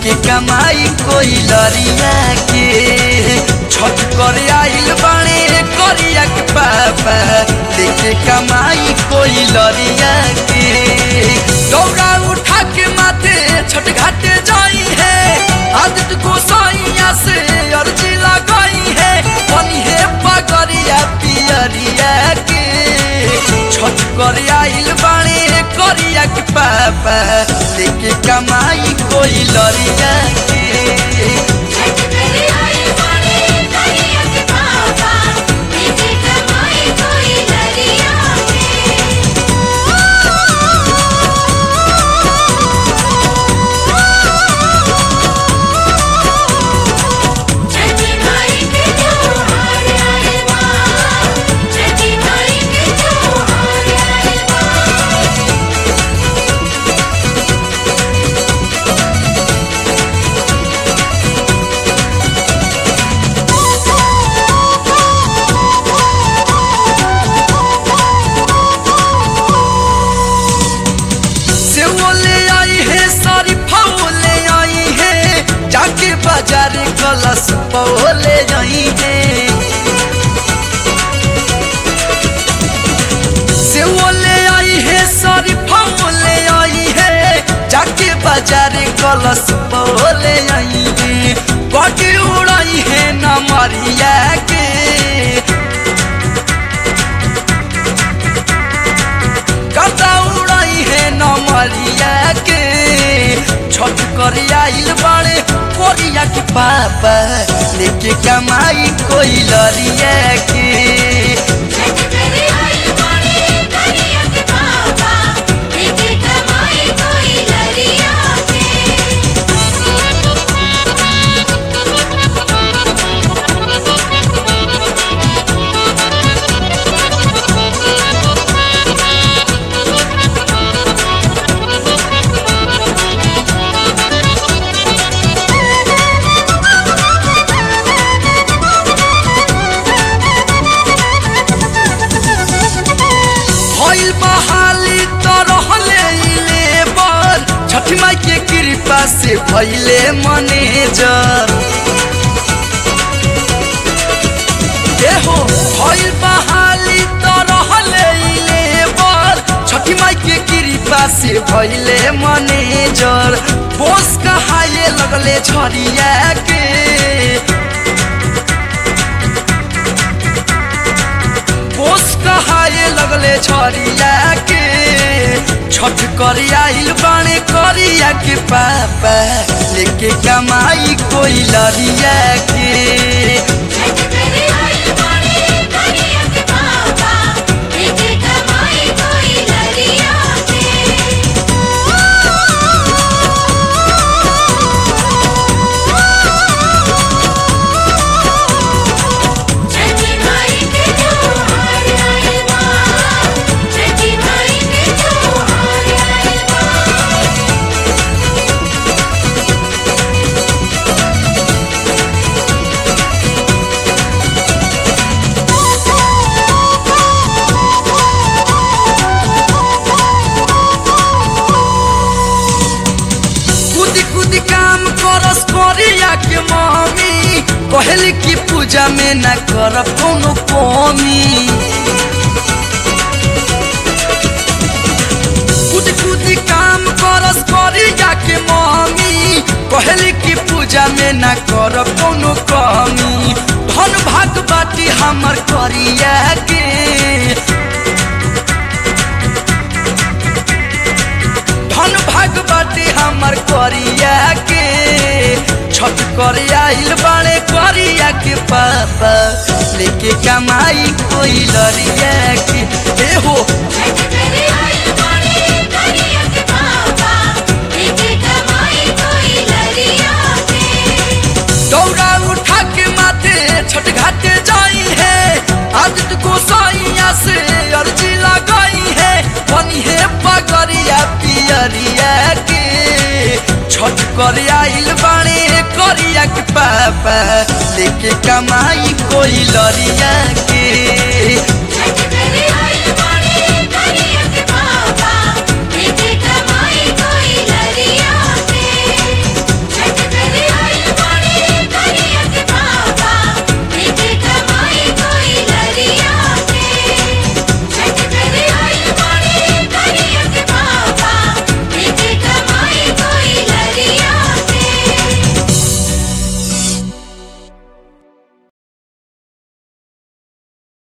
लेके कमाई कोई लरिया के छठ करे आइल बाणे करिया के पापा लेके कमाई कोई लरिया के दौड़ा उठा के माथे छठ घाटे जाई है आदित्य गोसाइया से अर्जी लगाई है बनी है पगरिया पियरिया के छठ करे आइल बाणे करिया के पापा लेके कमाई कोई लरिया के छठ करे आई बाणे करिया के पापा लेके कमाई कोई लरिया के छठी माई के त्योहार आए बा छठी माई के त्योहार आए बा से वो ले आई है सारी फाओ ले आई है जाके बाजार कलश पाओ ले आई है से वो ले आई है सारी फाओ ले आई है जाके बाजार कलश पाओ ले आई है बाटी उड़ाई है ना मारिया के कता उड़ाई है नमरिया के छठ कर आइल बाड़े कोरिया के पापा लेके कमाई कोई लरिया के छठ करे आई बाणे करिया के पापा लेके कमाई कोई लरिया भइल बहाली तो रहले लेबर छठ माई के कृपा से भइले मैनेजर एहो भइल बहाली तो रहले लेबर छठी माई के कृपा से भइले मैनेजर बोस कहाए लगले छरिया के बोस कहाए लगले छरिया के छठ कर आइल बाणे करिया के पापा लेके कमाई कोई लरिया के छठ करे आई बाणे करिया के पापा लेके कमाई कोई लरिया छठी माई के त्योहार आए बा छठी माई के त्योहार आए बा कूदी कूदी काम करस करिया के मम्मी कहली कि पूजा में न कर कोनो कमी कूदी कूदी काम करस करिया के मम्मी कहली कि पूजा में न कर कोनो कमी धन भाग बाटी हमर करिया के धन भाग बाटे हमर करिया के छठ कर आइल बाड़े करिया के पापा लेके कमाई कोई लरिया के ए हो छठ करे आई बाणे करिया के पापा लेके कमाई कोई लरिया दौड़ा उठा के माथे छठ घाटे जाई है आदित्य गोसाइया से अर्जी लगाई है बनी है पगरिया पियरिया के छठ कर आइल बाणे करिया के पापा लेके कमाई कोई लरिया